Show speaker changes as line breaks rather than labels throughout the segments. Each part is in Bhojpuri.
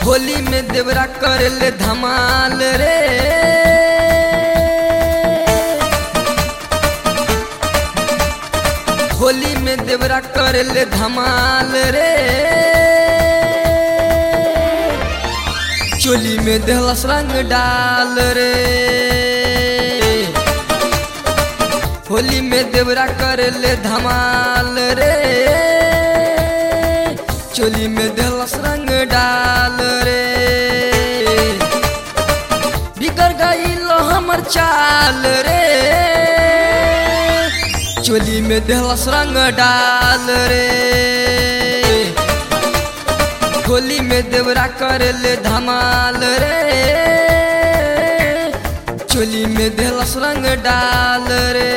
होली में देवरा कर ले धमाल रे होली में देवरा कर ले धमाल रे चोली में देहलस रंग डाल रे होली में देवरा कर ले धमाल रे चोली में देहलस रंग डाल रे बिगड़ गई लो हमर चाल रे चोली में देहलस रंग डाल रे होली में देवरा कर ले धमाल रे चोली में देहलस रंग डाल रे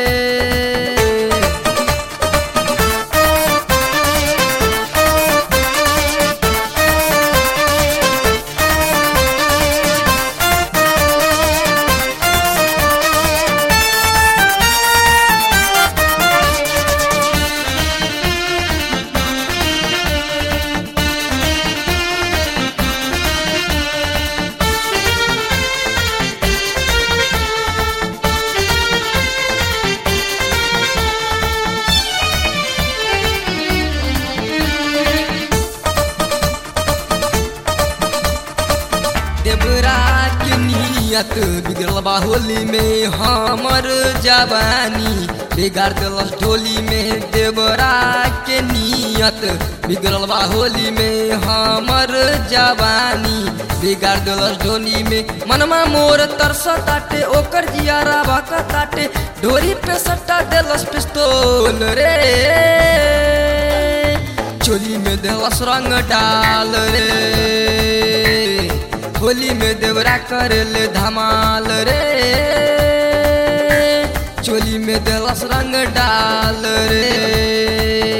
देवरा के नियत बिगड़ल बा होली में हमर जवानी बिगाड़ दिलस ढोली में देवरा के नियत बिगड़ल बा होली में हमर जवानी बिगाड़ दिलस ढोली में मनमा मोर तरस ताटे ओकर जियारा बाक ताटे ढोरी पे सट्टा दिलस पिस्तौल रे चोली में दिलस रंग डाल रे होली में देवरा कर ले धमाल रे चोली में देलस रंग डाल रे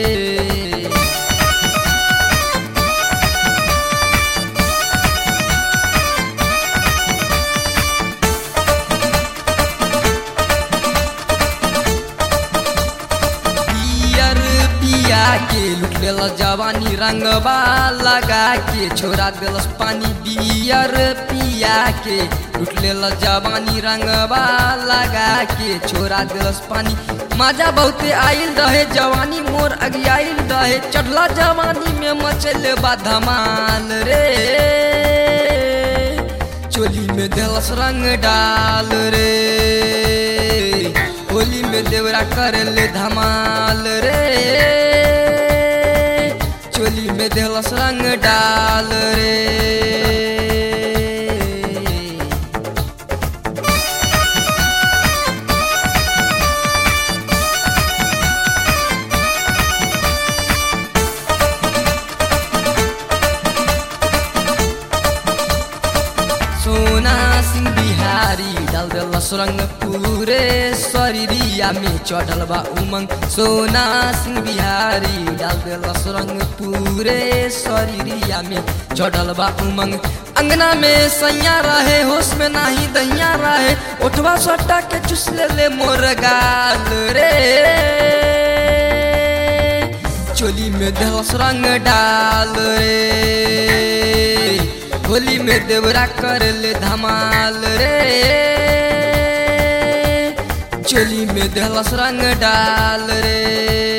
पियर पिया के लुट लेल जवानी रंगबा लगा के छोड़ा दिलस पानी बियर पिया के लुट लेल जवानी रंगबा लगा के छोड़ा दिलस पानी मजा बहुते आइल रहे जवानी मोर अगियाइल रहे चढ़ला जवानी में मचल बा धमाल रे चोली में दिलस रंग डाल रे होली में देवरा कर ले धमाल रे चोली में देहलस रंग डाल रे सोना सिंह बिहारी डाल दिलस रंग पूरे शरीरिया में चढ़ल बा उमंग सोना सिंह बिहारी डाल दिलस रंग पूरे शरीरिया में चढ़ल बा उमंग अंगना में सैया रहे होश में नाही दैया रहे उठवा सट्टा के चुस ले ले मोर गाल रे चोली में देहस रंग डाल रे होली में देवरा कर ले धमाल रे चोली में देहलस रंग डाल रे